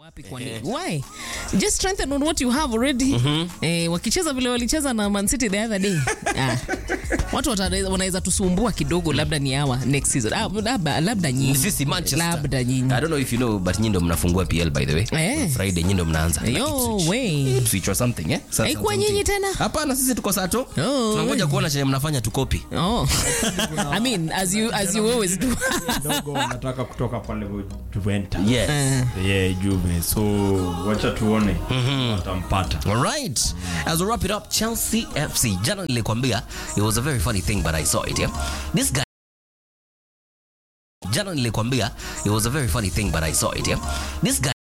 wapi kwa nini? Why? Just strengthen on what you have already. Eh, wakicheza vile walicheza na Man City the other day. Ah. Watu wata- wanaweza tusumbua kidogo labda ni hawa next season. Ah, labda labda nyinyi. sisi Manchester. Labda nyinyi. I don't know if you know but nyinyi ndo mnafungua PL by the way. Eh. Friday nyinyi ndo mnaanza. na Yo, Ipswich. way. Ipswich or something eh? Sa- Haikuwa something. nyinyi tena? Hapana sisi tuko sato. Oh, Tunangoja we. kuona chenye mnafanya tukopi. Oh. I mean, as you as you always do. kidogo wanataka kutoka pale Juventus. Yes. Yeah, Juve. So wacha tuone watampata. All right. As we wrap it up, Chelsea FC. Jana nilikwambia it was a very funny thing but I saw it, yeah. This guy Jana nilikwambia it was a very funny thing but I saw it, yeah. This guy